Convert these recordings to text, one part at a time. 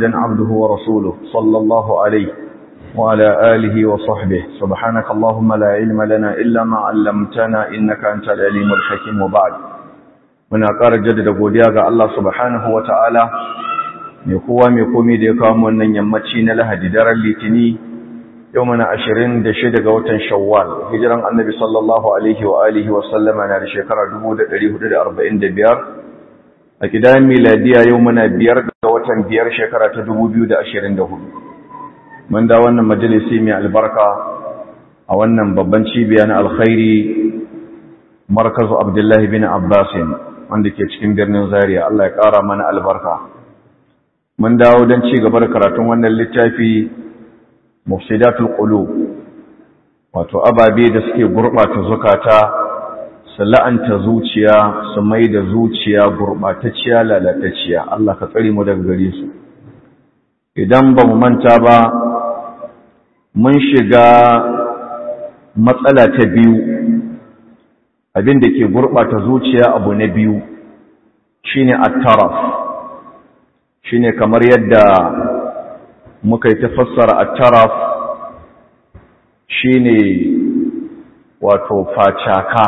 عبده ورسوله صلى الله عليه وعلى آله وصحبه سبحانك اللهم لا علم لنا إلا ما علمتنا إنك أنت العليم الحكيم وبعد muna ƙara jaddada godiya ga Allah subhanahu wa ta'ala mai kowa mai komi da ya kawo wannan yammaci na lahadi daren litini yau mana ashirin da shida ga watan shawwal hijiran annabi sallallahu alaihi wa alihi wasallama na da shekara biyar. a gidan miladiya yau muna biyar ga watan biyar shekara ta hudu. mun da wannan majalisi mai albarka a wannan babban cibiya na alkhairi markazu abdullahi bin abbasin wanda ke cikin birnin zaria Allah ya ƙara mana albarka mun dawo don ci gaba da karatun wannan littafi mufsidatul qulub wato ababe da suke gurɓata zukata su la'anta zuciya su mai da zuciya gurɓatacciya lalatacciya Allah ka tsare mu daga gare su idan ba mu manta ba mun shiga matsala ta biyu abin da ke gurɓata zuciya abu na biyu shine at-taraf shine kamar yadda muka yi tafassara at-taraf shine wato facaka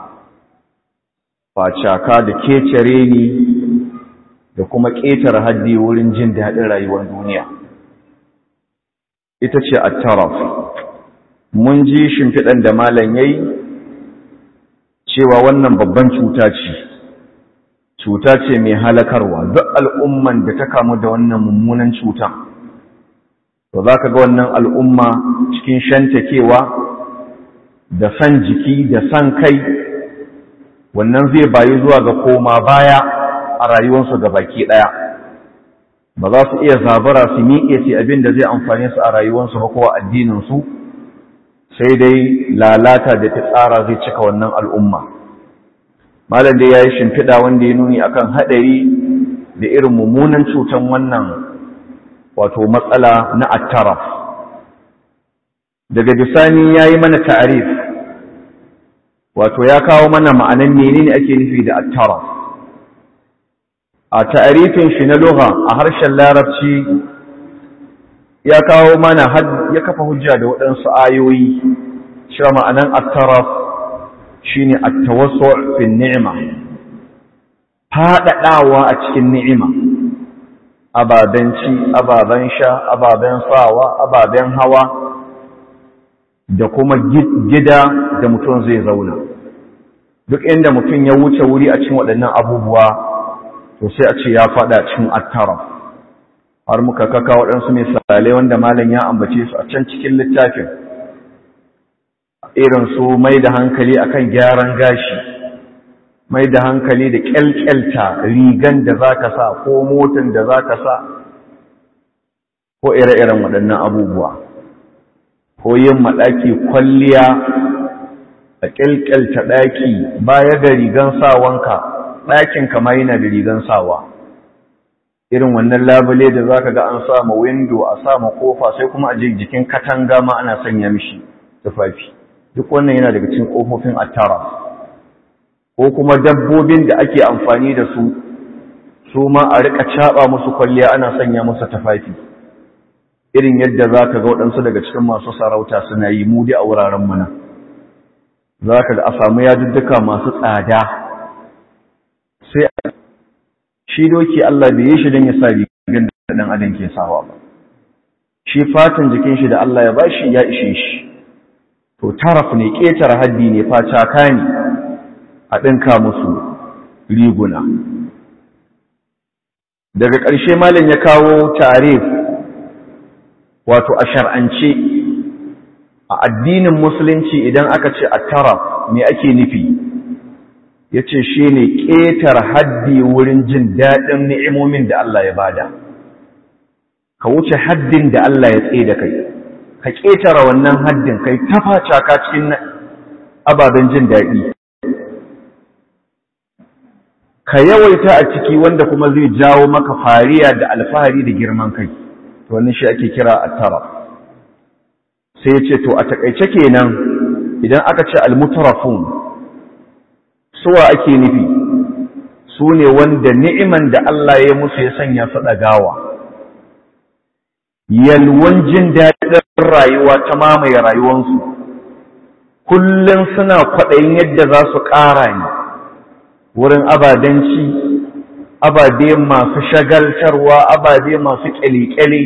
facaka da kecere ni da kuma ƙetare haddi wurin jin daɗin rayuwar duniya ita ce at-taraf mun ji shimfiɗan da malam yayi cewa wannan babban cuta ce cuta ce mai halakarwa duk al'umman da ta kamu da wannan mummunan cuta to za ka ga wannan al'umma cikin shantakewa da san jiki da san kai wannan zai bayi zuwa ga koma baya a rayuwarsu ga baki ɗaya ba za su iya zabara su miƙe su abin da zai amfane su a rayuwarsu ba ko addininsu sai dai lalata da ta tsara zai cika wannan al'umma malam dai ya yi shimfiɗa wanda ya nuni akan haɗari da irin mummunan cutan wannan wato matsala na attaraf daga bisani ya yi mana ta'arif wato ya kawo mana ma'anan menene ake nufi da attaraf a ta'arifin shi na lugha a harshen larabci ya kawo mana ya kafa hujja da waɗansu ayoyi cewa ma'anan attaraf shine at-tawassu' fi ni'ima fadadawa a cikin ni'ima ababen ci ababen sha ababen sawa ababen hawa da kuma gida da mutum zai zauna duk inda mutum ya wuce wuri a cikin waɗannan abubuwa to sai a ce ya fada cikin attaraf har muka kaka waɗansu misalai wanda malam ya ambace su a can cikin littafin irin su mai da hankali akan gyaran gashi mai da hankali da kyalkyalta rigan da za ka sa ko motan da za ka sa ko ire-iren waɗannan abubuwa ko yin maɗaki kwalliya a kyalkyalta ɗaki baya ga rigan sawanka ɗakin kama yana da rigan sawa irin wannan labule da za ka ga an sama windo a sama kofa sai kuma a jikin katanga ma ana sanya mishi tufafi duk wannan yana daga cikin kofofin attara ko kuma dabbobin da ake amfani da su su ma a rika caba musu kwalliya ana sanya musu tufafi irin yadda za ka ga waɗansu daga cikin masu sarauta suna yi mudi a wuraren mana za ka ga a samu yadudduka masu tsada sai shi doki Allah bai yi shi don ya sa rigar da ɗan adam ke sawa ba shi fatan jikin shi da Allah ya bashi ya ishe shi to taraf ne ƙetare haddi ne facaka ne a ɗinka musu riguna daga ƙarshe malam ya kawo tarif wato a shar'ance a addinin musulunci idan aka ce a taraf me ake nufi ya ce shi ne ƙetar haddi wurin jin daɗin ni'imomin da Allah ya bada ka wuce haddin da Allah ya tsaye da kai ka ƙetara wannan haddin kai tafaca ka cikin ababen jin daɗi ka yawaita a ciki wanda kuma zai jawo maka fariya da alfahari da girman kai to wannan shi ake kira at-taraf sai ya ce to a takaice kenan idan aka ce al-mutarafun suwa ake nufi su ne wanda ni'iman da Allah ya musu ya sanya su ɗagawa yalwan jin daɗin rayuwa ta mamaye rayuwansu kullum suna kwaɗayin yadda za su ƙara ne wurin abadanci ababe masu shagaltarwa ababe masu ƙyale-ƙyale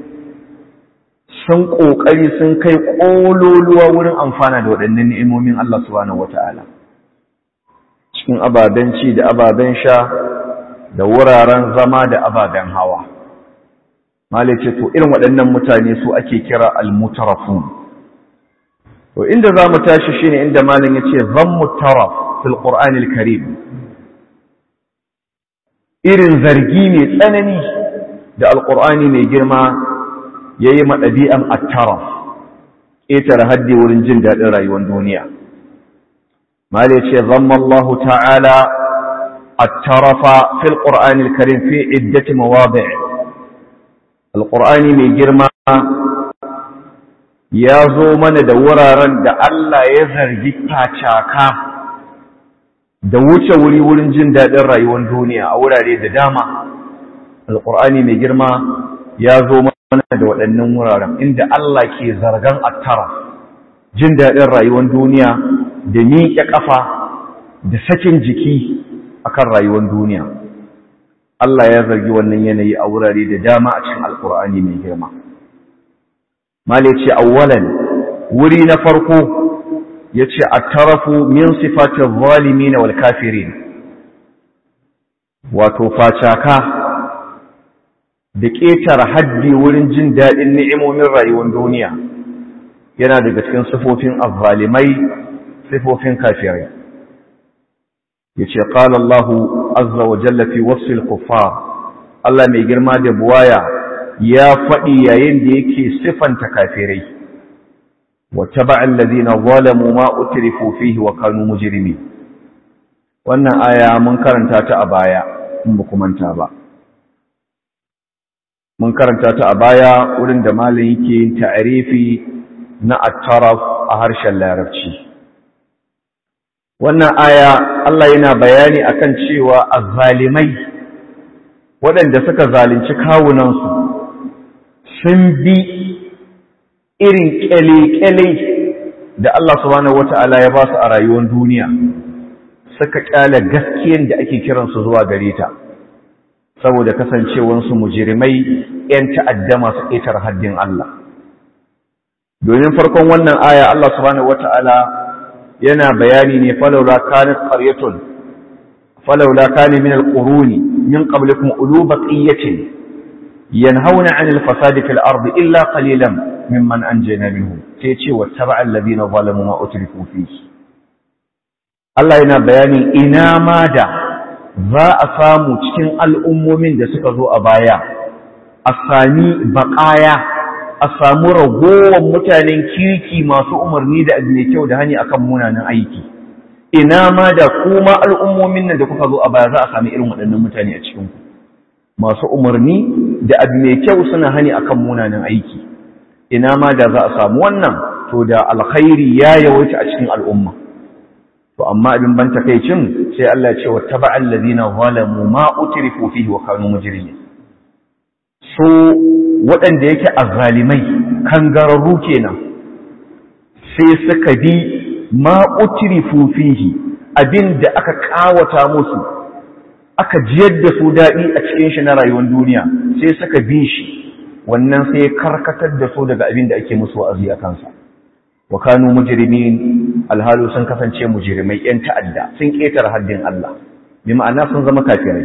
sun ƙoƙari sun kai ƙololuwa wurin amfana da waɗannan ni'imomin Allah subhanahu wata'ala cikin ababen ci da ababen sha da wuraren zama da ababen hawa malai ce to irin waɗannan mutane su ake kira almutarafun to inda za mu tashi shine inda malin ya ce zan mutaraf fil qur'anil karim irin zargi mai tsanani da alqur'ani mai girma ya yi maɗabi'an attaraf ƙetare haddi wurin jin daɗin rayuwar duniya mali ce zama Allah ta'ala attarafa fil ƙur'ani karim fi iddati mawabi alƙur'ani mai girma ya zo mana da wuraren da Allah ya zargi facaka da wuce wuri wurin jin daɗin rayuwar duniya a wurare da dama alƙur'ani mai girma ya zo mana da waɗannan wuraren inda Allah ke zargan attara jin daɗin rayuwar duniya da miƙe ƙafa da sakin jiki akan rayuwar duniya Allah ya zargi wannan yanayi a wurare da dama a cikin alkur'ani mai girma male ce awwalan wuri na farko ya ce attarafu min sifatin zalimin wal kafirin wato facaka da ƙetare haddi wurin jin daɗin ni'imomin rayuwar duniya yana daga cikin sifofin azzalimai sifofin kafirai yace qala Allahu azza wa jalla fi wasfi al-kuffar Allah mai girma da buwaya ya faɗi yayin da yake sifanta kafirai wa taba'a alladhina zalamu ma utrifu fihi wa kanu mujrimin wannan aya mun karanta ta a baya in ba manta ba mun karanta ta a baya wurin da malam yake yin ta'arifi na at-taraf a harshen larabci wannan aya Allah yana bayani akan cewa azzalimai waɗanda suka zalunci kawunansu sun bi irin ƙyale-ƙyale da Allah subhanahu wata'ala ya ba su a rayuwar duniya suka ƙyale gaskiyan da ake kiransu zuwa gare ta saboda kasancewansu mujirimai 'yan ta'adda masu ƙetar haddin Allah domin farkon wannan aya Allah subhanahu wata'ala yana bayani ne falaula kanat qaryatun falaula kana min alquruni min qablikum ulu baqiyatin yanhauna 'anil fasadi fil ardi illa qalilan mimman anjayna minhum sai ce wattaba'a alladhina zalamu ma utrifu fihi Allah yana bayani ina ma da za a samu cikin al'ummomin da suka zo a baya a sami baƙaya a samu ragowar mutanen kirki masu umarni da abu mai kyau da hani akan munanan aiki ina ma da kuma al'ummomin nan da kuka zo a baya za a sami irin waɗannan mutane a cikinku masu umarni da abu mai kyau suna hani akan munanan aiki ina ma da za a samu wannan to da alkhairi ya yawaita a cikin al'umma to amma abin ban takaicin sai Allah ya ce wa taba'al ladina zalamu ma utrifu fihi wa kanu mujrimin so waɗanda yake azzalimai kangararru kenan sai suka bi ma utrifu fihi abin da aka kawata musu aka jiyar da su daɗi a cikin shi na rayuwar duniya sai suka bi shi wannan sai karkatar da su daga abin da ake musu wa'azi a kansa wa kanu mujrimin alhalu sun kasance mujrimai yan ta'adda sun ketar haddin Allah bi ma'ana sun zama kafirai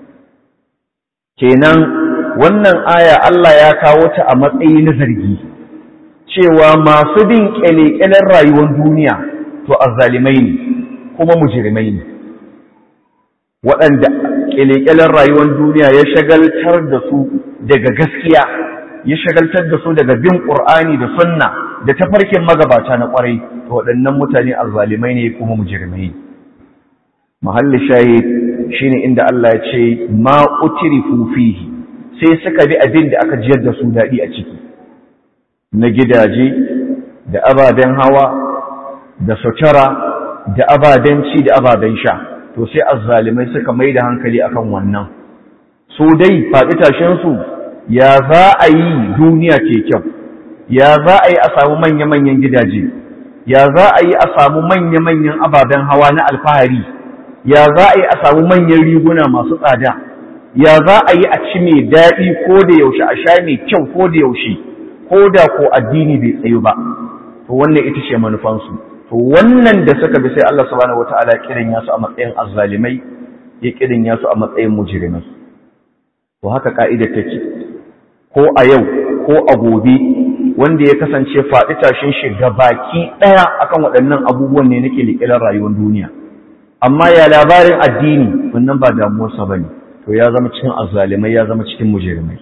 kenan wannan aya Allah ya kawo ta a matsayi na zargi cewa masu bin kyalekyalen rayuwar duniya to azzalimai ne kuma mujrimai ne waɗanda kyalekyalen rayuwar duniya ya shagaltar da su daga gaskiya ya shagaltar da su daga bin ƙur'ani da sunna da tafarkin magabata na ƙwarai to waɗannan mutane azzalimai ne kuma mujrimai mahalli shahid shine inda Allah ya ce ma utrifu fihi sai suka bi abin da aka jiyar da su daɗi a ciki na gidaje da ababen hawa da sutura da ababen ci da ababen sha to sai azzalimai suka mai da hankali akan wannan su dai faɗi tashinsu ya za a yi duniya ce kyau ya za a yi a samu manya-manyan gidaje ya za a yi a samu manya-manyan ababen hawa na alfahari ya za a yi a samu manyan riguna masu tsada ya za a yi a ci mai daɗi ko da yaushe a sha mai kyau ko da yaushe ko da ko addini bai tsayu ba to wannan ita ce manufansu to wannan da suka bi sai Allah subhanahu wataala kirin yasu a matsayin azzalimai ya kirin yasu a matsayin mujrimai to haka ka'ida take ko a yau ko a gobe wanda ya kasance faɗi tashin shi baki ɗaya akan waɗannan abubuwan ne nake liƙilar rayuwar duniya amma ya labarin addini wannan ba damuwarsa ba ne to ya zama cikin azzalimai ya zama cikin mujrimai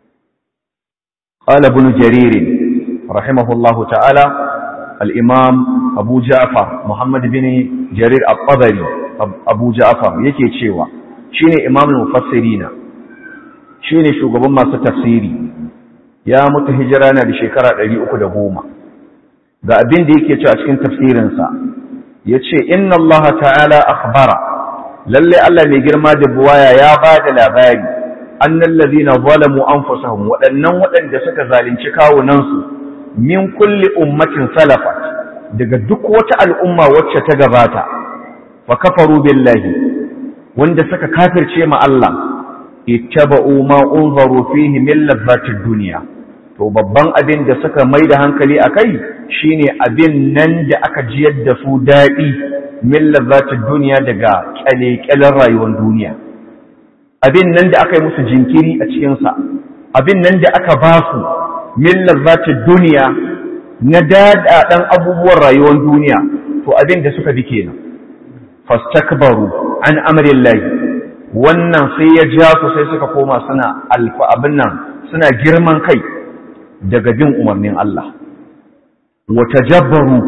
qala ibn jarir rahimahullahu ta'ala al-imam abu ja'far muhammad bin jarir at-tabari abu ja'far yake cewa shine imam al-mufassirina shine shugaban masu tafsiri ya mutu hijira na da shekara 310 ga abin da yake cewa cikin tafsirinsa yace inna Allah ta'ala akhbara lalle Allah mai girma da buwaya ya ba da labari annal ladina zalamu anfusahum waɗannan waɗanda suka zalunci kawunansu min kulli ummatin salafat daga duk wata al'umma wacce ta gabata fa kafaru billahi wanda suka kafirce ma Allah ittaba'u ma unzaru fihi min ladhatid dunya to babban abin da suka mai da hankali a kai shine abin nan da aka jiyar da su daɗi min ladhatid dunya daga kyale-kyalen rayuwar duniya abin nan da aka yi musu jinkiri a cikinsa abin nan da aka ba su min ladhatid dunya na daɗaɗen abubuwan rayuwar duniya to abin da suka bi kenan fastakbaru an amrillahi wannan sai ya ja su sai suka koma suna alfa abin nan suna girman kai daga bin umarnin Allah wata jabbaru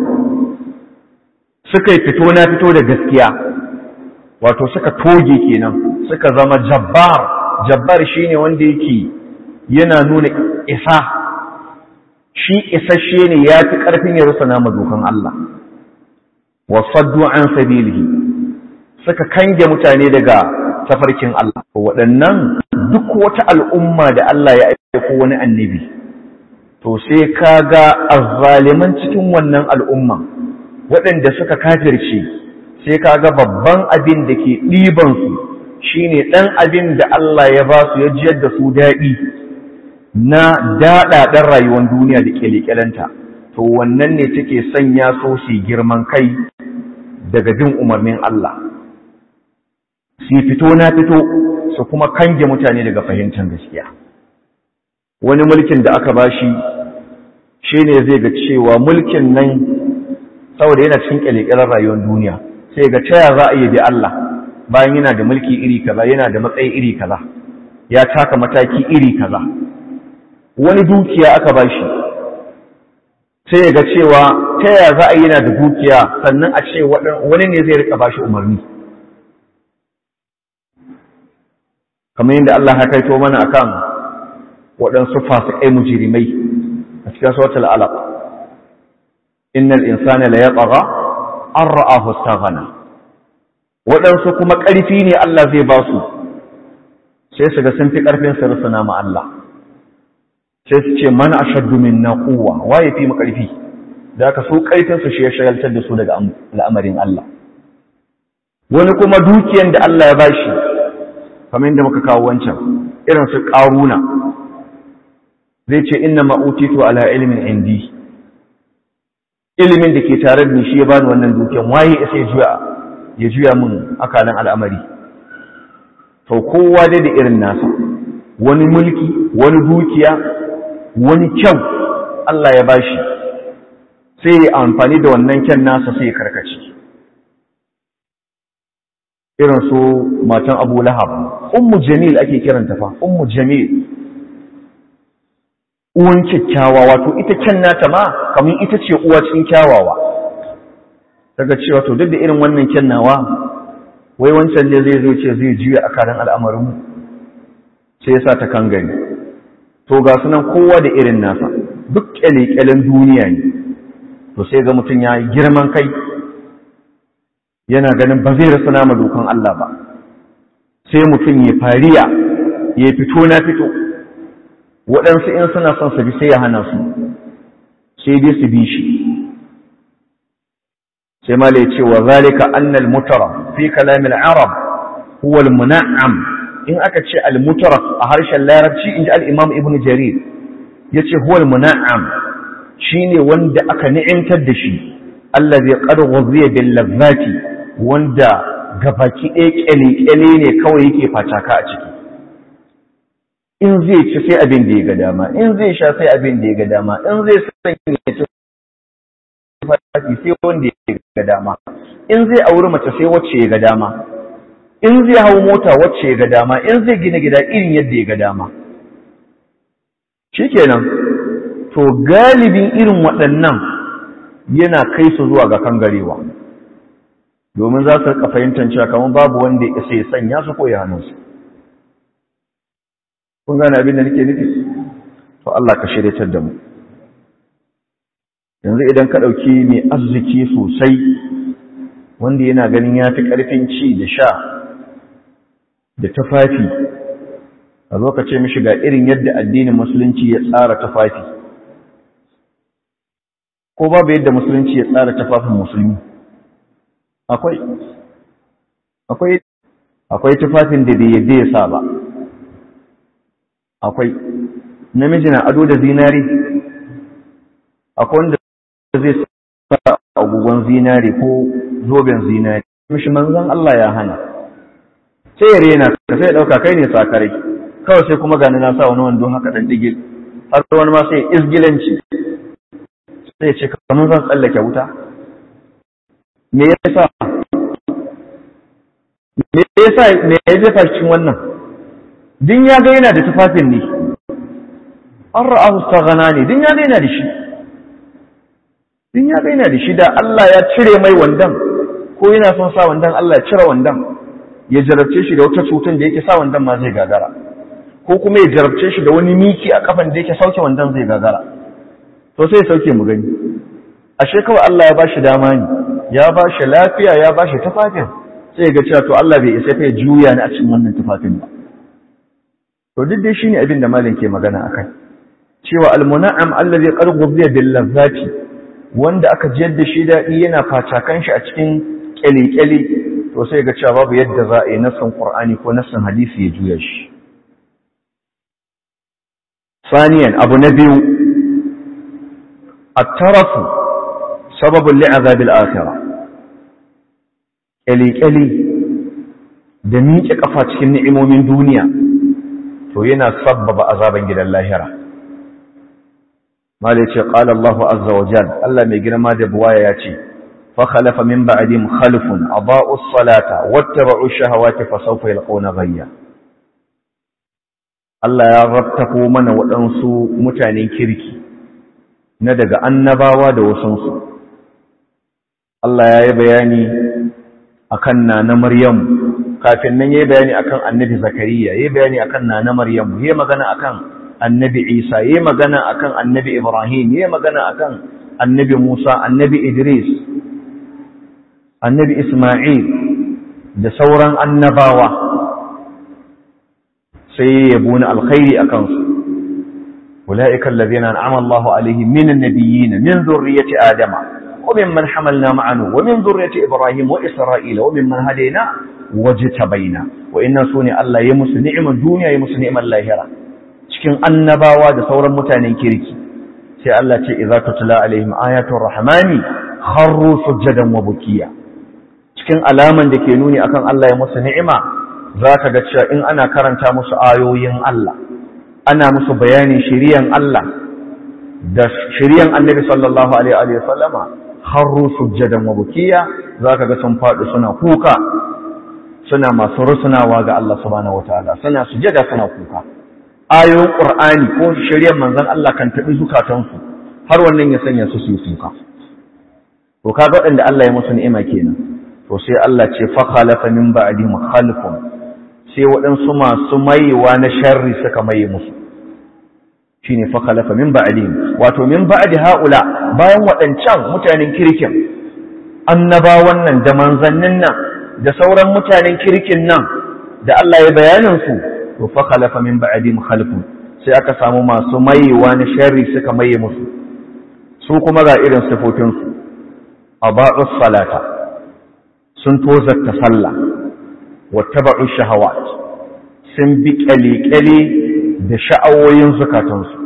suka yi fito na fito da gaskiya wato suka toge kenan suka zama jabbar jabbar shine wanda yake yana nuna isa shi isasshe ne ya fi ƙarfin ya rusa nama dokan Allah wasaddu an sabilihi suka kange mutane daga tafarkin Allah waɗannan duk wata al'umma da Allah ya aiko wani annabi to sai ka ga azzaliman cikin wannan al'umma waɗanda suka kafirce sai ka ga babban abin da ke ɗibansu shi ne ɗan abin da Allah ya ba su ya jiyar da su daɗi na daɗaɗen rayuwar duniya da ƙyale-ƙyalenta to wannan ne take sanya so su girman kai daga bin umarnin Allah su fito na fito su kuma kange mutane daga fahimtar gaskiya wani mulkin da aka bashi shi ne zai ga cewa mulkin nan saboda yana cikin kyalekyar rayuwar duniya sai ga taya za a yi bi Allah bayan yana da mulki iri kaza yana da matsayi iri kaza ya taka mataki iri kaza wani dukiya aka bashi sai ya ga cewa taya za a yi yana da dukiya sannan a ce wani ne zai rika bashi umarni kamar yadda Allah ya kaito mana akan waɗansu fasikai mujirimai a cikin suratul alaq innal insana la yatgha an ra'ahu istaghna waɗansu kuma ƙarfi ne Allah zai ba su sai su ga sun fi ƙarfin su rusuna ma Allah sai su ce man ashaddu minna quwwa waye fi mu ƙarfi da aka so ƙarfin su shi ya shagaltar da su daga al'amarin Allah wani kuma dukiyan da Allah ya bashi kamar yadda muka kawo wancan irin su ƙaruna zai ce inna ma'utitu ala ilimin indi ilimin da ke tare da ni shi ya bani wannan dukiyan waye ya sai juya ya juya min akalan al'amari to kowa dai da irin nasa wani mulki wani dukiya wani kyau Allah ya bashi sai ya amfani da wannan kyan nasa sai ya karkace irin su matan Abu Lahab ummu Jamil ake kiranta fa ummu Jamil uwan kyakkyawa wato ita kyan nata ma kamar ita ce uwa cikin kyawawa daga cewa to duk da irin wannan kyan nawa wai wancan ne zai zo ce zai juya a karan al'amarin mu sai ya sa ta kan gani to ga sunan kowa da irin nasa duk kyale-kyalen duniya ne to sai ga mutum ya yi girman kai yana ganin ba zai rasa nama dokan Allah ba sai mutum ya fariya ya fito na fito waɗansu in suna son su bi sai ya hana su sai dai su bi shi sai ma ya ce wa zalika annal mutara fi kalamil arab huwa al muna'am in aka ce al mutara a harshen larabci inji al imam ibn jarir yace huwa al muna'am shine wanda aka ni'imtar da shi allazi qad ghuziya bil lazzati wanda gabaki ɗaya kyale-kyale ne kawai yake fataka a ciki in zai ci sai abin da ya ga dama in zai sha sai abin da ya ga dama in zai sanya ci fati sai wanda ya ga dama in zai auri mace sai wacce ya ga dama in zai hau mota wacce ya ga dama in zai gina gida irin yadda ya ga dama shikenan to galibin irin waɗannan yana kai su zuwa ga kangarewa domin za su rika fahimtar cewa kamar babu wanda ya isa ya sanya su ko ya hannun su kun gane abin da nake nufi to Allah ka shiryatar da mu yanzu idan ka ɗauki mai arziki sosai wanda yana ganin ya fi ƙarfin ci da sha da tufafi a zo ka ce mishi ga irin yadda addinin musulunci ya tsara tufafi ko babu yadda musulunci ya tsara tufafin musulmi akwai akwai akwai tufafin da bai yadda ya sa ba akwai namiji na ado da zinari akwai wanda zai sa agogon zinari ko zoben zinari mishi manzon Allah ya hana sai ya rena ka sai ya dauka kai ne sakarai kawai sai kuma gani na sa wani wando haka dan digil har wani ma sai izgilanci sai ya ce kamar zan tsallake wuta me yasa me yasa me ya jefa cikin wannan din ya ga yana da tufafin ne an ra'ahu staghana ne din ya ga yana da shi din ya ga yana da shi da Allah ya cire mai wandan ko yana son sa wandan Allah ya cire wandan ya jarabce shi da wata cutar da yake sa wandan ma zai gagara ko kuma ya jarabce shi da wani miki a kafan da yake sauke wandan zai gagara to sai ya sauke mu gani ashe kawai Allah ya bashi dama ne ya bashi lafiya ya bashi tufafin sai ya ga cewa to Allah bai isa kai juya ni a cikin wannan tufafin ba to duk dai shine abin da malam ke magana akai cewa almuna'am allazi qad ghudhiya bil lazzati wanda aka jiyar da shi dadi yana facakan shi a cikin kyale-kyale to sai ga cewa babu yadda za a yi nassan qur'ani ko nassan hadisi ya juya shi ثانيا أبو نبي الترف سبب لعذاب الآخرة ƙyali-ƙyali da miƙe ƙafa cikin ni'imomin duniya to yana sabbaba azaban gidan lahira mala ce qala Allahu azza wa jal Allah mai girma da buwaya ya ce fa khalafa min ba'dihim khalfun adaa'u as-salata wattaba'u ash-shahawati fa sawfa yalqawna ghayya Allah ya rabtako mana waɗansu mutanen kirki na daga annabawa da wasansu Allah ya yi bayani akan nana Maryam kafin nan yayi bayani akan Annabi Zakariya yayi bayani akan nana Maryam yayi magana akan Annabi Isa yayi magana akan Annabi Ibrahim yayi magana akan Annabi Musa Annabi Idris Annabi Isma'il da sauran annabawa sai ya buna alkhairi akan su ulaika alladhina an'ama Allahu alaihim minan nabiyyin min dhurriyyati adama وممن حملنا معه ومن ذرية إبراهيم وإسرائيل وممن هدينا واجتبينا وإن سوني الله يمس نعم الدنيا يمس نعم اللاهرة cikin annabawa da sauran mutanen kirki sai Allah ce idza tutla alaihim ayatul rahmani kharru sujadan wa bukiya cikin alaman da ke nuni akan Allah ya musu ni'ima zaka ga cewa in ana karanta musu ayoyin Allah ana musu bayanin shiriyan Allah da shiriyan Annabi sallallahu alaihi wa sallama harru sujjadan wa bukiya zaka ga sun faɗi suna kuka suna masu rusunawa ga Allah subhanahu wataala suna sujjada suna kuka ayoyin qur'ani ko shari'ar manzon Allah kan tabi zukatansu har wannan ya sanya su su yi kuka to kaga waɗanda Allah ya musu ni'ima kenan to sai Allah ce fa khalafa min ba'dihim khalfun sai waɗansu masu maiwa na sharri suka maye musu shine fa khalafa min ba'dihim wato min ba'di haula bayan waɗancan mutanen kirkin annabawan nan da manzannin nan da sauran mutanen kirkin nan da Allah ya bayanin su to fa khalafa min ba'dihim khalfun sai aka samu masu mayewa na sharri suka maye musu su kuma ga irin sifofinsu a ba'us salata sun tozarta sallah wata ba'us shahawat sun bi kyale-kyale da sha'awoyin zukatansu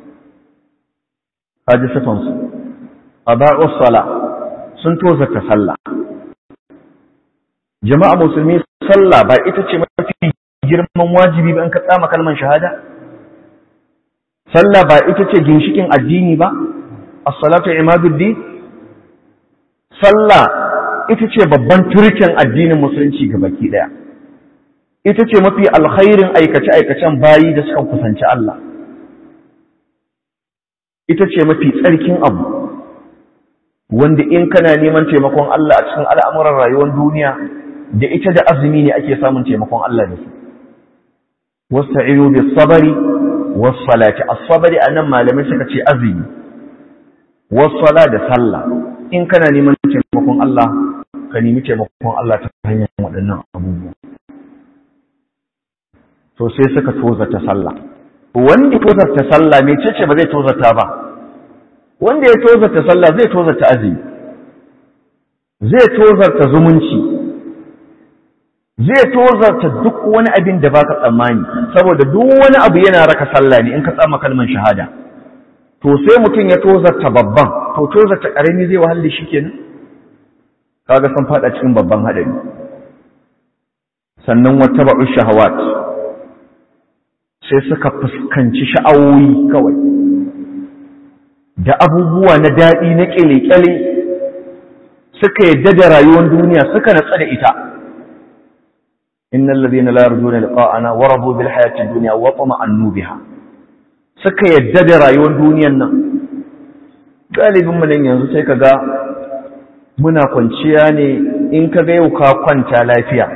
haji sifansu a ba'us sala sun tozarta sallah jama'a musulmi sallah ba ita ce mafi girman wajibi ba in ka tsama kalman shahada sallah ba ita ce ginshikin addini ba as-salatu imaduddin sallah ita ce babban turken addinin musulunci ga baki daya ita ce mafi alkhairin aikace-aikacen bayi da suka kusanci Allah ita ce mafi tsarkin abu wanda in kana neman taimakon Allah a cikin al'amuran rayuwar duniya da ita da azumi ne ake samun taimakon Allah da su wasta'inu bis sabari was salati as-sabri anan malamai suka ce azumi was sala da sallah in kana neman taimakon Allah ka nemi taimakon Allah ta hanyar waɗannan abubuwa to sai suka tozata sallah wanda tozata sallah me ce ba zai tozata ba wanda ya tozarta sallah zai tozarta azumi zai tozarta zumunci zai tozarta duk wani abin da baka tsammani saboda duk wani abu yana raka sallah ne in ka tsama kalman shahada to sai mutum ya tozarta babban to tozarta karami zai wahalle shi kenan kaga san fada cikin babban hadari sannan wata ba'u shahawat sai suka fuskanci sha'awoyi kawai da abubuwa na daɗi na ƙyale-ƙyale suka yadda da rayuwar duniya suka natsa da ita innal ladhina la yarjuna liqa'ana wa radu bil hayati dunya wa tama'annu biha suka yadda da rayuwar duniyar nan galibin mu nan yanzu sai kaga muna kwanciya ne in ka ga yau ka kwanta lafiya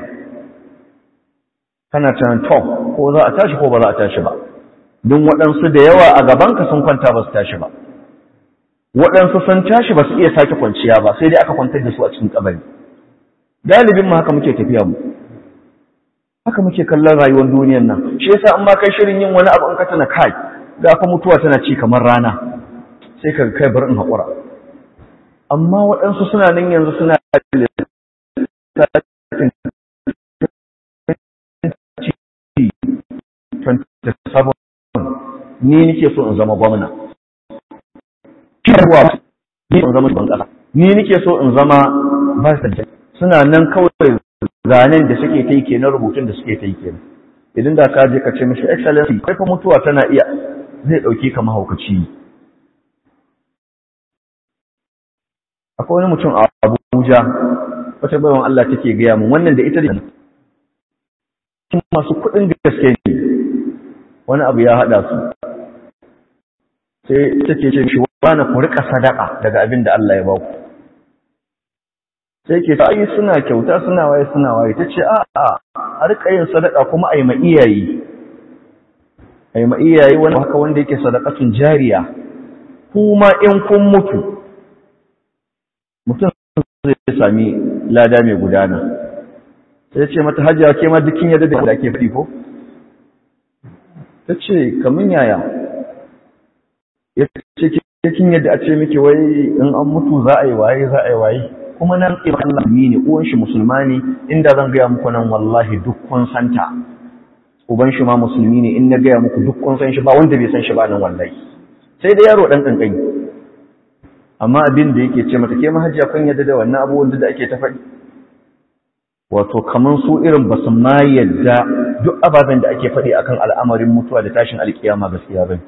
kana tunanin to ko za a tashi ko ba za a tashi ba don waɗansu da yawa a gabanka sun kwanta ba su tashi ba waɗansu sun tashi ba su iya sake kwanciya ba sai dai aka kwantar da su a cikin kabari galibin mu haka muke tafiya mu haka muke kallon rayuwar duniyar nan shi yasa in ma kai shirin yin wani abu in ka tana kai ga fa mutuwa tana ci kamar rana sai ka kai bar in haƙura amma waɗansu suna nan yanzu suna ni nake so in zama gwamna kirwa ni in zama shugaban kasa ni nake so in zama vice suna nan kawai zanen da suke ta yi kenan rubutun da suke ta yi kenan idan da ka je ka ce mishi excellency kai fa mutuwa tana iya zai dauke ka mahaukaci akwai wani mutum a Abuja wata bayan Allah take gaya mun wannan da ita da masu kuɗin gaske ne wani abu ya haɗa su sai take ce shi wani ku rika sadaka daga abin da Allah ya ba ku sai ke ai suna kyauta suna waye suna waye ta ce a'a a rika yin sadaka kuma a yi ma iyaye a yi ma iyaye wani haka wanda yake sadakatun jariya kuma in kun mutu mutum zai sami lada mai gudana sai ce mata hajiya ke ma dukkin yadda da ke fi ko ta ce kamun yaya ya ce kin yadda a ce miki wai in an mutu za a yi waye za a yi waye kuma nan ƙiba Allah ne uwan shi musulma ne inda zan gaya muku nan wallahi duk kun santa uban shi ma musulmi ne in na gaya muku duk kun san shi ba wanda bai san shi ba nan wallahi sai da yaro dan kankani amma abin da yake ce mata ke mahajiya kun yadda da wannan abubuwan da ake ta faɗi wato kaman su irin ba su ma yadda duk ababen da ake faɗi akan al'amarin mutuwa da tashin alkiyama gaskiya bane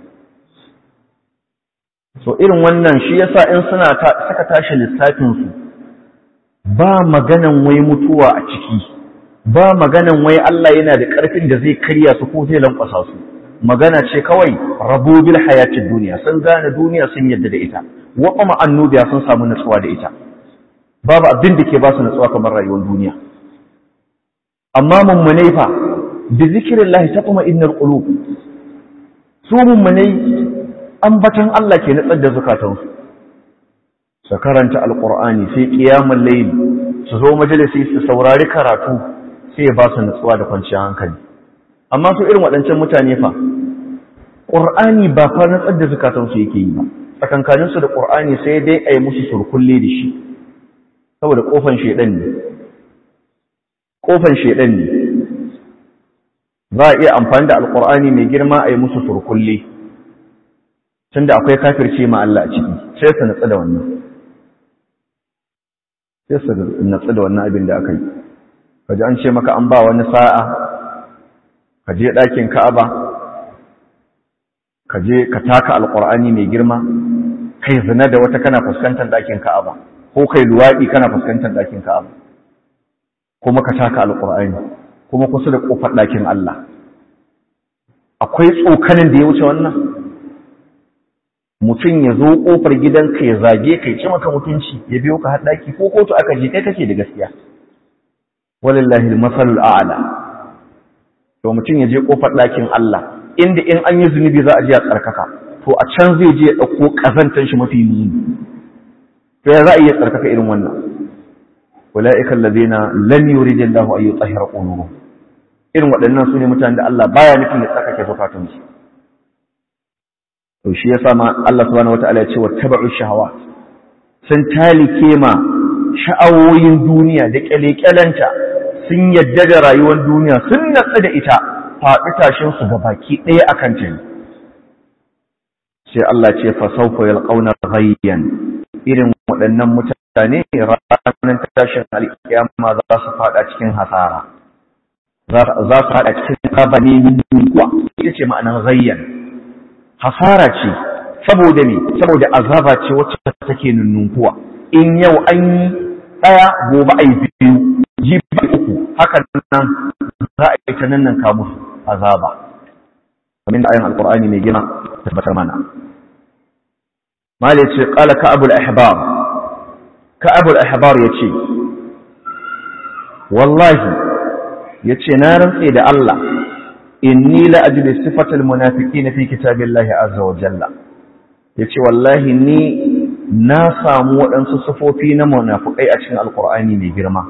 so irin wannan shi yasa in suna saka tashi lissafin su ba maganan wai mutuwa a ciki ba maganan wai Allah yana da ƙarfin da zai karya su ko zai lankwasa su magana ce kawai rabu bil hayatid duniya sun gane duniya sun yadda da ita wa kuma annubiya sun samu natsuwa da ita babu abin da ke ba su natsuwa kamar rayuwar duniya amma mummunai fa bi zikrillahi taqma innal qulub su mummunai ambatan Allah ke natsar da zukatansu su karanta alqur'ani sai qiyamul layl su zo majalisi su saurari karatu sai ya ba su natsuwa da kwanciyar hankali amma su irin waɗancan mutane fa ƙur'ani ba fa natsar da zukatansu yake yi ba tsakankaninsu da ƙur'ani sai dai a yi musu surkulle da shi saboda ƙofan shaiɗan ne ƙofan shaiɗan ne za a iya amfani da alƙur'ani mai girma a yi musu surkulle tun da akwai kafirce ma Allah a ciki sai su natsu da wannan sai su natsu da wannan abin da aka yi kaji an ce maka an ba wani sa'a ka je ɗakin ka'aba ka je ka taka alƙur'ani mai girma kai zina da wata kana fuskantar ɗakin ka'aba ko kai luwaɗi kana fuskantar ɗakin ka'aba kuma ka taka alƙur'ani kuma kusa da ƙofar ɗakin Allah akwai tsokanin da ya wuce wannan mutum ya zo ƙofar gidanka ya zage kai ci maka mutunci ya biyo ka har ɗaki ko kotu aka je kai kake da gaskiya walillahi masalul a'la to mutum ya je ƙofar ɗakin Allah inda in an yi zunubi za a je a tsarkaka to a can zai je ya ɗauko ƙazantar shi mafi muni to ya za a iya tsarkaka irin wannan ula'ika allazina lam yuridillahu an yutahhira qulubuhum irin waɗannan su ne mutanen da Allah baya nufin ya tsarkake zukatansu to shi yasa ma Allah subhanahu wataala ya ce wattaba'u shahawat sun talike ma sha'awoyin duniya da kyalekyalanta sun yadda da rayuwar duniya sun natsu da ita faɗi tashin su baki ɗaya akan ta sai Allah ce fa sawfa yalqawna ghayyan irin waɗannan mutane ranar tashin alƙiyama za su faɗa cikin hasara za su faɗa cikin kabani kuwa ita ce ma'anar ghayyan hasara ce saboda me saboda azaba ce wacce take nunnunkuwa in yau an yi ɗaya gobe a yi biyu jibi uku hakan nan za a yi ta nan nan kamu azaba kamar da ayin alkur'ani mai gina tabbatar mana mali ce qala ka'abul ahbar ka'abul ahbar yace wallahi yace na rantse da Allah inni la ajidu sifatal munafiqin fi kitabillahi azza wa jalla yace wallahi ni na samu waɗansu sifofi na munafikai a cikin alqur'ani mai girma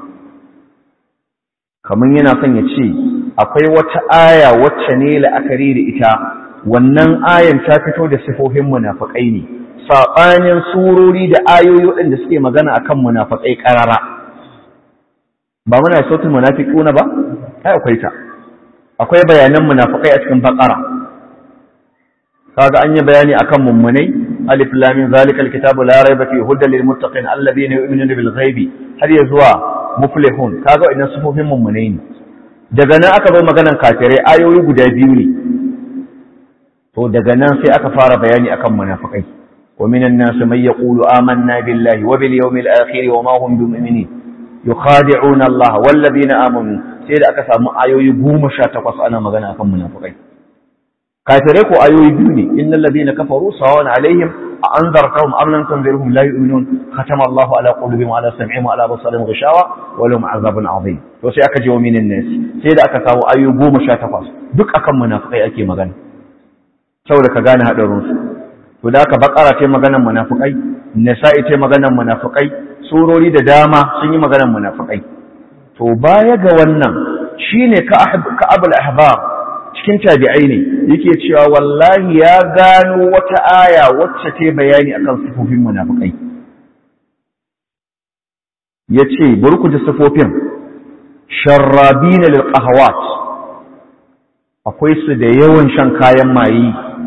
kaman yana son ya ce akwai wata aya wacce ne la'akari da ita wannan ayan ta fito da sifofin munafikai ne saɓanin surori da ayoyi waɗanda suke magana akan munafikai ƙarara ba muna sautin munafiquna ba ai akwai ta akwai bayanan munafikai a cikin baqara kaga an yi bayani akan mummunai alif lam mim zalikal kitabu la rayba fihi hudan lil muttaqin alladhina yu'minuna bil ghaibi har ya zuwa muflihun kaga idan sufofin mummunai ne daga nan aka zo maganan kafirai ayoyi guda biyu ne to daga nan sai aka fara bayani akan munafikai wa minan nas man yaqulu amanna billahi wa bil yawmil akhir wa ma hum bimu'minin yukhadi'una Allah wal ladina amanu sai da aka samu ayoyi goma sha takwas ana magana akan munafukai kafirai ko ayoyi biyu ne innal ladina kafaru sawan alaihim a anzartahum am lam tunzirhum la yu'minun khatama Allahu ala qulubihim wa ala sam'ihim wa ala absarihim ghishawa wa lahum azabun azim to sai aka je wa minin nas sai da aka samu ayoyi goma sha takwas duk akan munafukai ake magana saboda ka gane hadarin su to da aka bakara ta maganar munafukai nisa'i ta maganar munafukai surori da dama sun yi maganar munafukai to baya ga wannan shine ka abul ahbab cikin tabi'ai ne yake cewa wallahi ya gano wata aya wacce ta bayani akan sifofin munafikai yace bari ku ji sifofin sharrabina lil qahawat akwai su da yawan shan kayan maye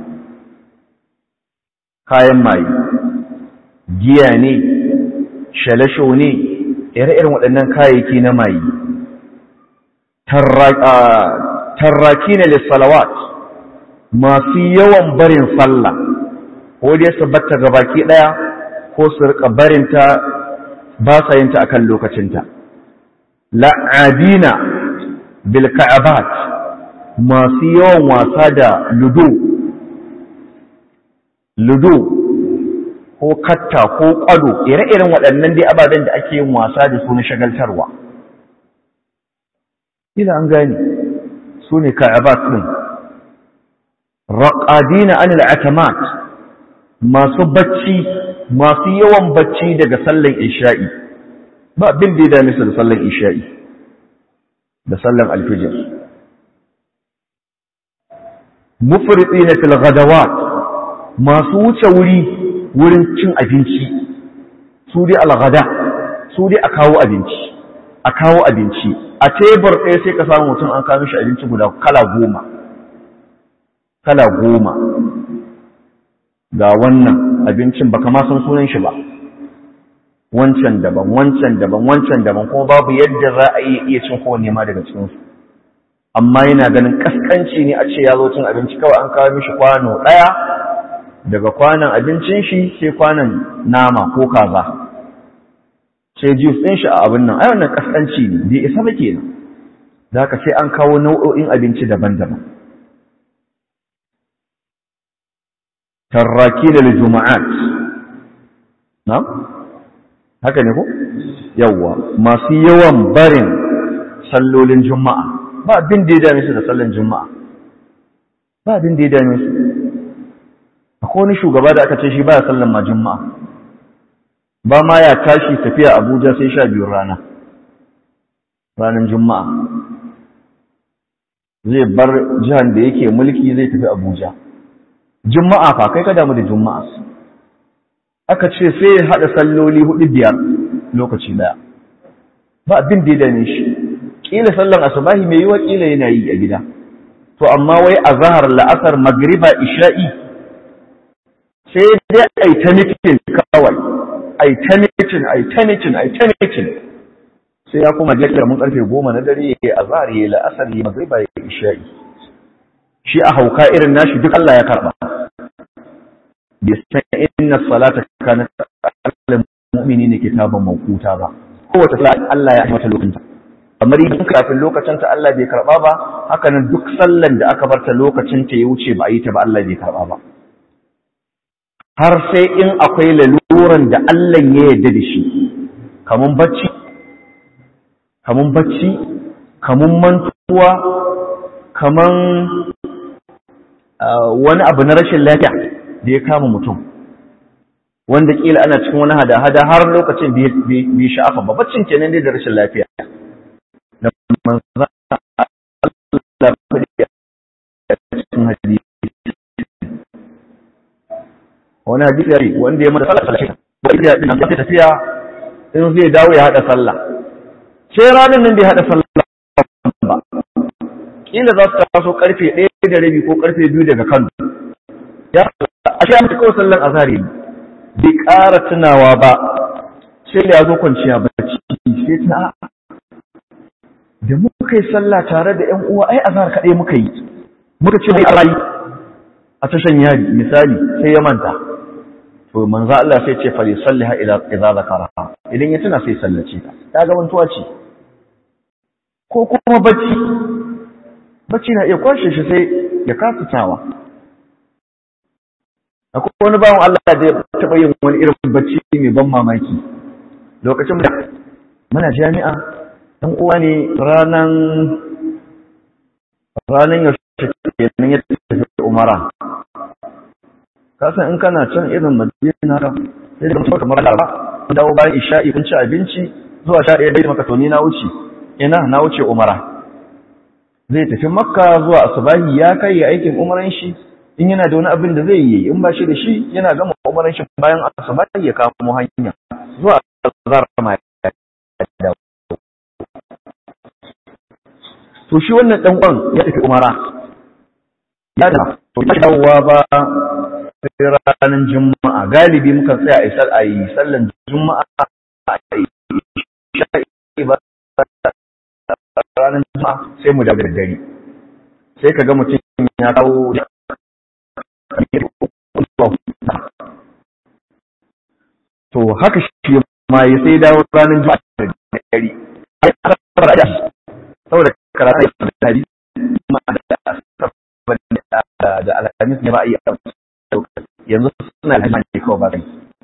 kayan maye giya ne shalasho ne ire-iren waɗannan kayayyaki na maye tarraki ne lissalawat masu yawan barin sallah ko dai su batta ga baki ɗaya ko su rika barinta ba sa yinta akan lokacinta la'abina bil ka'abat masu yawan wasa da ludo ludo ko katta ko kwado ire-iren waɗannan dai ababen da ake yin wasa da su na shagaltarwa ila an gane su ne ka'abat ɗin raƙadina anil atamat masu bacci masu yawan bacci daga sallan isha'i ba abin da ya dame su da sallan isha'i da sallan alfijir mufritina fil ghadawat masu wuce wuri wurin cin abinci su dai al-ghada su dai a kawo abinci a kawo abinci a tebur ɗaya sai ka samu mutum an kawo shi abinci guda kala goma kala goma ga wannan abincin baka ma san sunan shi ba wancan daban wancan daban wancan daban kuma babu yadda za a iya iya cin kowanne ma daga cikin su amma yana ganin kaskanci ne a ce ya zo cin abinci kawai an kawo mishi kwano ɗaya daga kwanon abincin shi sai kwanon nama ko kaza sai juice ɗin shi a abin nan ai wannan kaskanci ne bai isa ba kenan da haka sai an kawo nau'o'in abinci daban-daban tarraki da juma'at na haka ne ko yawwa masu yawan barin sallolin juma'a ba abin da ya dame su da sallan juma'a ba abin da ya dame su akwai wani shugaba da aka ce shi baya sallan ma juma'a ba ma ya tashi tafiya abuja sai sha biyun rana ranar juma'a zai bar jihar da yake mulki zai tafi abuja juma'a fa kai ka damu da juma'a aka ce sai ya haɗa salloli hudu biyar lokaci daya ba abin da ya dame shi ƙila sallan asubahi mai yiwa ƙila yana yi a gida to amma wai a zahar la'asar magriba isha'i sai dai a yi ta mitin kawai a yi ta mitin a yi ta mitin a yi ta mitin sai ya kuma jakar mun karfe goma na dare ya yi a zahar ya yi la'asar ya magriba ya yi isha'i shi a hauka irin nashi duk Allah ya karɓa bai san inna salata kanat alal mu'minina kitaban mawquta ba kowace sallah Allah ya mata lokacin kamar idan kafin lokacin ta Allah bai karba ba haka nan duk sallan da aka barta lokacin ta ya wuce ba a yi ta ba Allah bai karba ba har sai in akwai laluran da Allah ya yarda da shi kamun bacci kamun bacci kamun mantuwa kaman wani abu na rashin lafiya da ya kama mutum wanda kila ana cikin wani hada-hada har lokacin bai sha'afa ba baccin kenan dai da rashin lafiya da manzan Allah kudi a cikin hadisi wani hadisi ya yi wanda ya mata sallah sallah ba ita din nan tafiya in zai dawo ya hada sallah sai ranar nan bai hada sallah ba kila za su taso karfe ɗaya da rabi ko karfe biyu daga Kano ya a sha mutu kawai sallan azhari bai ƙara tunawa ba sai da ya zo kwanciya bacci sai tuna da muka yi sallah tare da ƴan uwa ai azhar kaɗai muka yi muka ce mai alayi a tashan yari misali sai ya manta to manzo Allah sai ce fali salliha ila idza zakara idan ya tuna sai sallace ta ta ga mantuwa ce ko kuma bacci bacci na iya kwashe shi sai ya kasa tawa akwai wani bawan Allah da ya taɓa yin wani irin bacci mai ban mamaki lokacin da muna jami'a ɗan uwa ne ranan ranan yaushe kenan ya tafi umara kasan in kana can irin madina ka sai da mutum kamar laraba kun dawo bayan isha'i kun ci abinci zuwa sha ɗaya dai maka to ni na wuce ina na wuce umara zai tafi makka zuwa asubahi ya kai ya aikin umaran shi in yana da wani abin da zai yi in ba shi da shi yana gama umaran shi bayan asubahi ya kamo hanya zuwa zara ma ya to shi wannan dan uwan ya tafi umara ya da to ya dawowa ba sai ranar juma'a galibi muka tsaya a isar a yi sallan juma'a a yi sha'i ba ranar juma'a sai mu daga dare sai ka ga mutum ya kawo da to haka shi ma ya sai dawo ranar juma'a da dare saboda karatu da hadisi da alhamis ne ba a yi yanzu suna da ne kawai ba zai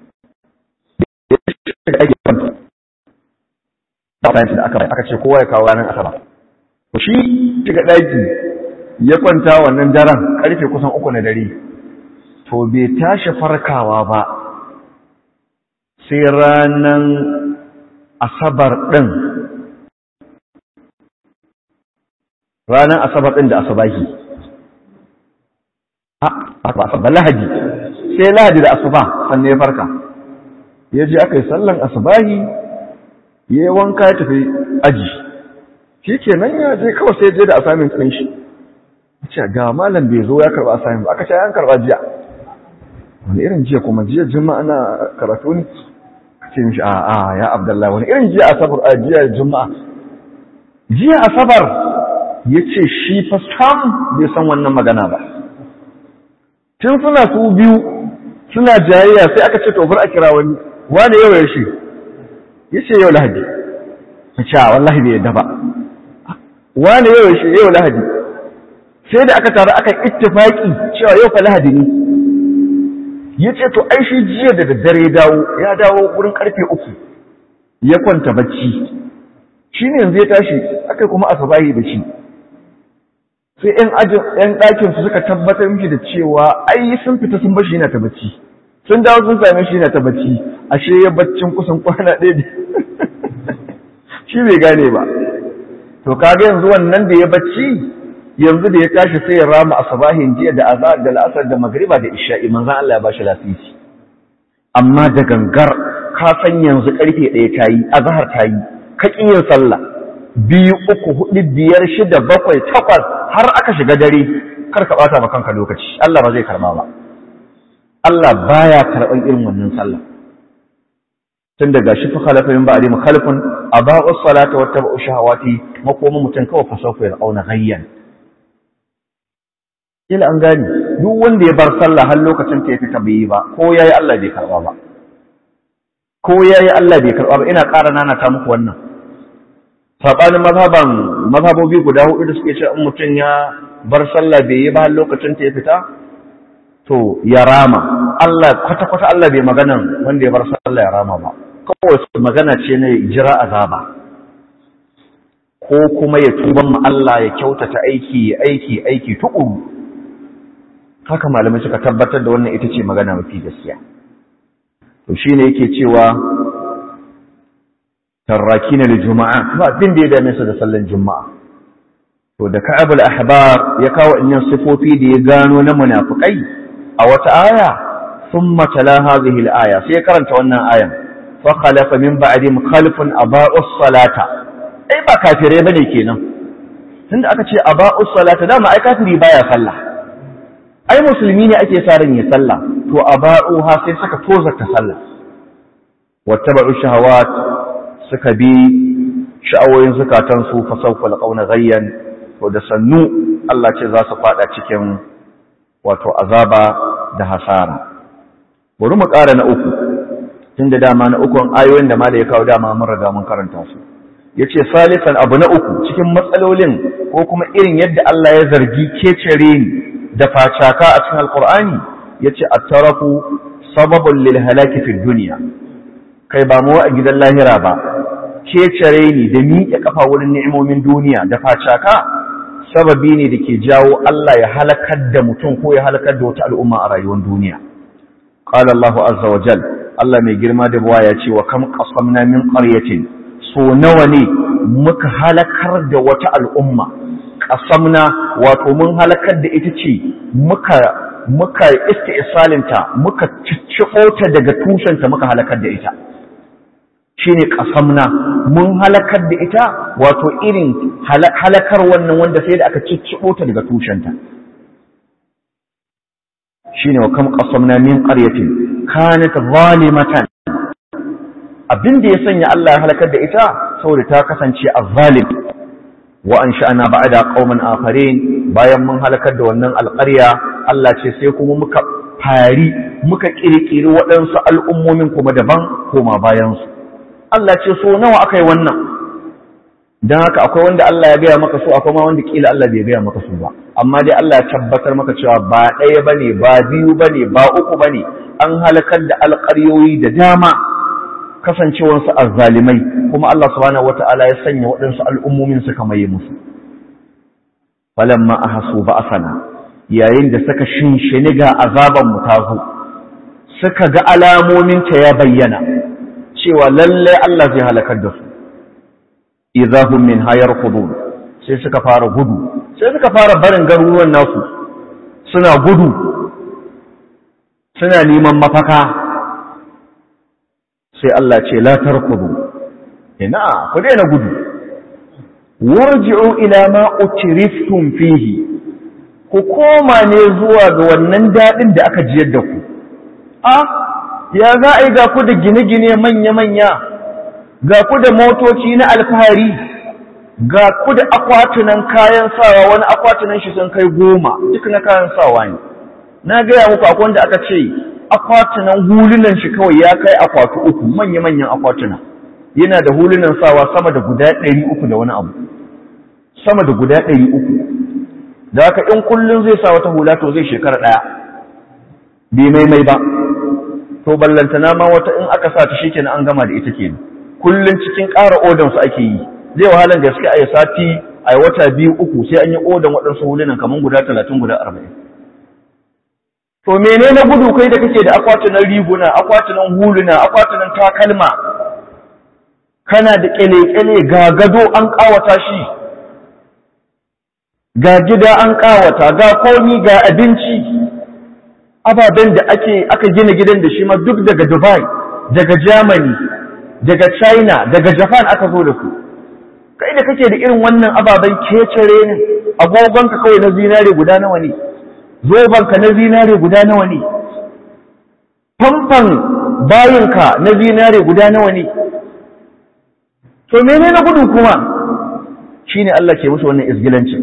da aka aka ce kowa ya kawo ranar asaba to shi shiga ɗaki ya kwanta wannan daren karfe kusan uku na dare to bai tashi farkawa ba sai ranar asabar ɗin ranar asabar ɗin da asabahi a ba lahadi sai lahadi da asuba sannan ya farka ya je aka yi sallan asubahi ya yi wanka ya tafi aji shi ke nan ya je kawai sai je da asamin ɗin shi ce ga malam bai zo ya karɓa asamin ba aka ce an karɓa jiya wani irin jiya kuma jiya juma'a na karatu ne ce mishi a a ya abdullahi wani irin jiya asabar a jiya juma'a jiya asabar ya ce shi fa sam bai san wannan magana ba tun suna su biyu suna jayayya sai aka ce tofar a kira wani wani yau ya shi ya ce yau lahadi ya ce wallahi bai yadda ba wani yau ya shi yau lahadi sai da aka taru aka ittifaki cewa yau fa lahadi ne ya ce to ai shi jiya da daddare ya dawo ya dawo wurin karfe uku ya kwanta bacci shi ne yanzu ya tashi aka kuma asabahi da shi sai ‘yan ɗakin su suka tabbatar mishi da cewa ai sun fita sun bashi yana ta bacci sun dawo sun same shi yana ta bacci ashe ya baccin kusan kwana ɗaya shi bai gane ba to kaga yanzu wannan da ya bacci yanzu da ya tashi sai ya rama asabahin jiya da azhar da la'asar da magriba da isha'i manzon Allah ya bashi lafiya amma da gangar ka san yanzu karfe ɗaya ta yi azhar ta yi ka yin sallah biyu uku hudu biyar shida bakwai takwas har aka shiga dare kar ka bata kanka lokaci Allah ba zai karba ba Allah baya karban irin wannan sallah tun daga shi fa khalafa min ba'di mukhalifun aba'u salata wa tabu shahawati makoma mutun kawai fa sauka ya auna gayyan ila an gani duk wanda ya bar sallah har lokacin ta fita bai yi ba ko yayi Allah bai karba ba ko yayi Allah bai karba ba ina ƙara nana ta muku wannan saɓanin mazhaban mazhabobi guda hudu da suke ce in mutum ya bar sallah bai yi ba lokacin ta ya fita to ya rama Allah kwata-kwata Allah bai magana wanda ya bar sallah ya rama ba kawai magana ce na jira azaba ko kuma ya tuban ma Allah ya kyautata aiki ya aiki aiki tukuru haka malamai suka tabbatar da wannan ita ce magana mafi gaskiya to shine yake cewa tarrakina li juma'a ba abin da ya dame su da sallan juma'a to da ka'ab al-ahbar ya kawo innan sifofi da ya gano na munafikai a wata aya thumma tala hadhihi al-aya sai ya karanta wannan ayan fa khalafa min ba'dihim khalfun aba'us salata ai ba kafire bane kenan tunda aka ce aba'us salata dama ai kafiri baya sallah ai musulmi ne ake sa ran ya sallah to aba'uha sai suka tozarta sallah wattaba'u shahawat suka bi sha'awoyin zukatansu fa sawfa laqawna ghayyan to da sannu Allah ce za su fada cikin wato azaba da hasara bari mu ƙara na uku tunda dama na ukun ayoyin da mala ya kawo dama mun riga mun karanta su yace salisan abu na uku cikin matsalolin ko kuma irin yadda Allah ya zargi kecere ni da facaka a cikin alqur'ani yace at-tarafu sababun lil halaki fid dunya kai ba mu a gidan lahira ba kecere ni da miƙe kafa wurin ni'imomin duniya da facaka sababi ne da ke jawo Allah ya halakar da mutum ko ya halakar da wata al'umma a rayuwar duniya qala Allah azza wa jal Allah mai girma da buwa ya ce wa kam qasamna min qaryatin so nawa ne muka halakar da wata al'umma qasamna wato mun halakar da ita ce muka muka isti'salinta muka cicciko ta daga tushenta muka halakar da ita shine kasamna mun halakar da ita wato irin halakar wannan wanda sai da aka ciccibo ta daga tushenta shine wa kam qasamna min qaryatin kanat zalimatan abin da ya sanya Allah ya halakar da ita saboda ta kasance azzalim wa ansha'na ba'da qauman akharin bayan mun halakar da wannan alƙarya Allah ce sai kuma muka fari muka kirkiri waɗansu al'ummomin kuma daban koma bayansu Allah ce so nawa aka yi wannan don haka akwai wanda Allah ya gaya maka so akwai ma wanda kila Allah bai gaya maka so ba amma dai Allah ya tabbatar maka cewa ba ɗaya bane ba biyu bane ba uku bane an halakar da alƙaryoyi da dama kasancewarsu azzalimai kuma Allah subhanahu wata'ala ya sanya waɗansu al'ummomin suka maye musu falamma ahasu ba'asana yayin da suka shinshini ga azaban mu ta zo suka ga alamomin ta ya bayyana cewa lallai Allah zai halakar da su idahum min hayar khudud sai suka fara gudu sai suka fara barin garuruwan nasu suna gudu suna neman mafaka sai Allah ce la tarkudu ina ku daina gudu warji'u ila ma utriftum fihi ku koma ne zuwa ga wannan dadin da aka jiyar da ku a ya za a yi ga ku da gine-gine manya-manya ga ku da motoci na alfahari ga ku da akwatunan kayan sawa wani akwatunan shi sun kai goma duk na kayan sawa ne na gaya muku akwai wanda aka ce akwatunan hulunan shi kawai ya kai akwatu uku manya-manyan akwatuna yana da hulunan sawa sama da guda ɗari uku da wani abu sama da guda ɗari uku da haka in kullum zai sa wata hula to zai shekara ɗaya bai maimai ba to ballantana ma wata in aka sa ta shi kenan an gama da ita kenan kullum cikin ƙara odan su ake yi zai wahalar gaske a yi sati a wata biyu uku sai an yi odan waɗansu hulunan kamar guda talatin guda arba'in to mene na gudu kai da kake da akwatunan riguna akwatunan huluna akwatunan takalma kana da kyale-kyale ga gado an ƙawata shi ga gida an ƙawata ga komi ga abinci ababen da ake aka gina gidan da shi ma duk daga dubai daga germany daga china daga japan aka zo da su kai da kake da irin wannan ababen kecere ne agogonka kawai na zinare guda nawa ne zobanka na zinare guda nawa ne famfan bayinka na zinare guda nawa ne to mene na gudu kuma shine Allah ke musu wannan isgilancin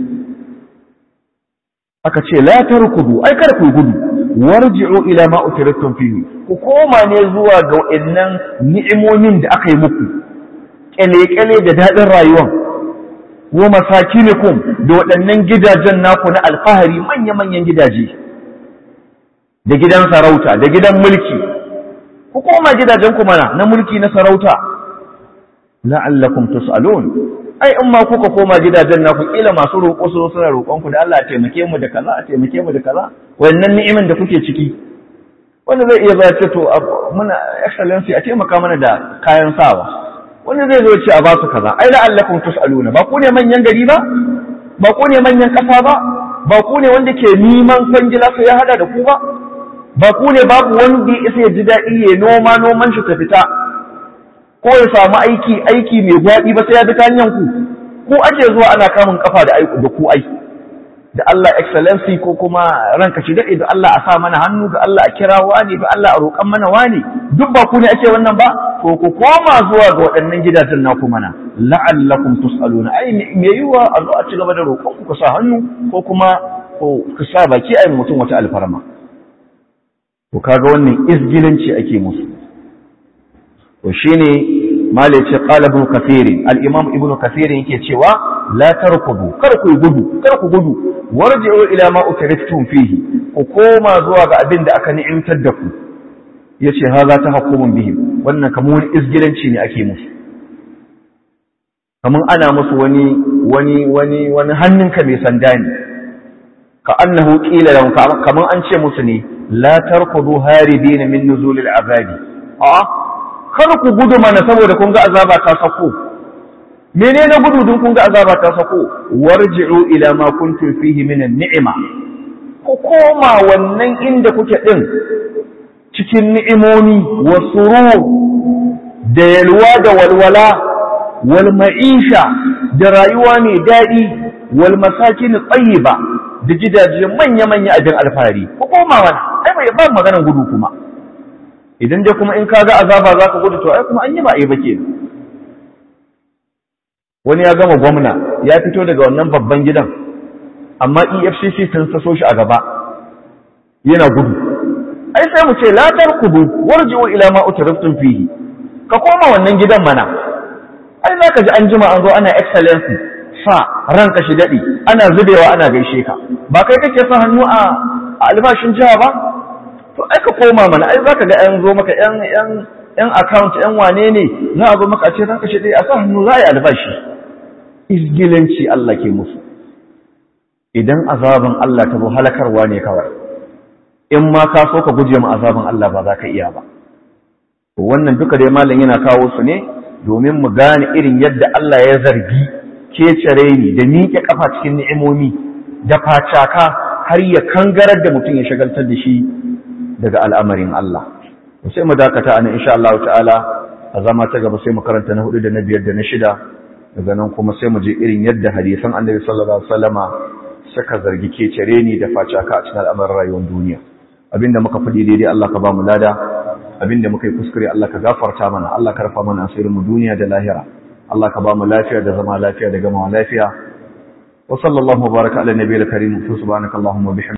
aka ce la tarkudu ai kar ku gudu warji'u ila ma utiratum fihi ku koma ne zuwa ga waɗannan ni'imomin da aka yi muku kyale-kyale da daɗin rayuwan wa masakinikum da waɗannan gidajen naku na alfahari manya-manyan gidaje da gidan sarauta da gidan mulki ku koma gidajen ku mana na mulki na sarauta la'allakum tus'alun ai in ma kuka koma gidajen naku kila masu roƙo su suna roƙon ku da Allah a taimake mu da kaza a taimake mu da kaza wannan ni'imin da kuke ciki wanda zai iya zai ce to muna excellency a taimaka mana da kayan sawa wanda zai zo ce a ba su kaza ai la'allakum tus'aluna ba ku ne manyan gari ba ba ku ne manyan ƙasa ba ba ku ne wanda ke neman kwangila sai ya hada da ku ba ba ku ne babu wanda ya isa ya ji daɗi ya noma noman shi ta fita ko ya samu aiki aiki mai gwaɗi ba sai ya bi ta hanyar ku ku ake zuwa ana kamun kafa da aiku da ku ai da Allah excellency ko kuma ranka shi daɗe da Allah a sa mana hannu da Allah a kira wani da Allah a roƙan mana wani duk ba ku ne ake wannan ba to ku koma zuwa ga waɗannan gidajen naku mana la'allakum tus'aluna ai me yiwa a zo a ci gaba da roƙon ku sa hannu ko kuma ku sa baki ai mutum wata alfarma to kaga wannan izgilanci ake musu to shine malai ce qala ibn kathir al-imam ibn kathir yake cewa la tarkudu kar ku gudu kar ku gudu warji'u ila ma utriftum fihi ku koma zuwa ga abin da aka ni'imtar da ku yace haza ta hukumun bihi wannan kamar wani izgilanci ne ake musu kamar ana musu wani wani wani wani hannunka mai sanda ne ka annahu qila lahum kamar an ce musu ne la tarkudu haridina min nuzulil azabi a kar ku gudu mana saboda kun ga azaba ta sako menene gudu dun kun ga azaba ta sako warji'u ila ma kuntum fihi min ni'ima ku koma wannan inda kuke din cikin ni'imomi wa surur da yalwa da walwala wal ma'isha da rayuwa mai daɗi wal masakin tayyiba da gidaje manya-manya abin alfahari ku koma wani ai bai ba maganar gudu kuma idan dai kuma in ka ga azaba za ka gudu to ai kuma an yi ba a yi ba ke wani ya gama gwamna ya fito daga wannan babban gidan amma efcc sun saso shi a gaba yana gudu ai sai mu ce latar kudu warji'u ila ma utriftum fihi ka koma wannan gidan mana ai za ka ji an jima an zo ana excellency sa ranka shi daɗi ana zubewa ana gaishe ka ba kai kake sa hannu a albashin jiha ba to ai ka koma mana ai zaka ga an zo maka yan yan yan account yan wane ne za a zo maka a ce ranka shi dai a sa hannu za a yi albashi izgilanci Allah ke musu idan azaban Allah ta zo halakarwa ne kawai in ma ka so ka guje mu azaban Allah ba za ka iya ba to wannan duka dai malam yana kawo su ne domin mu gane irin yadda Allah ya zargi kecere ni da miƙe kafa cikin ni'imomi da facaka har ya kangarar da mutum ya shagaltar da shi daga al'amarin Allah sai mu dakata ana insha Allah ta'ala a zama ta gaba sai mu karanta na hudu da na biyar da na shida daga nan kuma sai mu je irin yadda hadisan annabi sallallahu alaihi wasallama suka zargi kecere ni da facaka a cikin al'amarin rayuwar duniya abinda muka faɗi daidai Allah ka ba mu lada abinda muka yi kuskure Allah ka gafarta mana Allah ka rafa mana asirin mu duniya da lahira Allah ka ba mu lafiya da zama lafiya da gama lafiya wa sallallahu baraka ala nabiyil karim subhanakallahumma wa bihamdika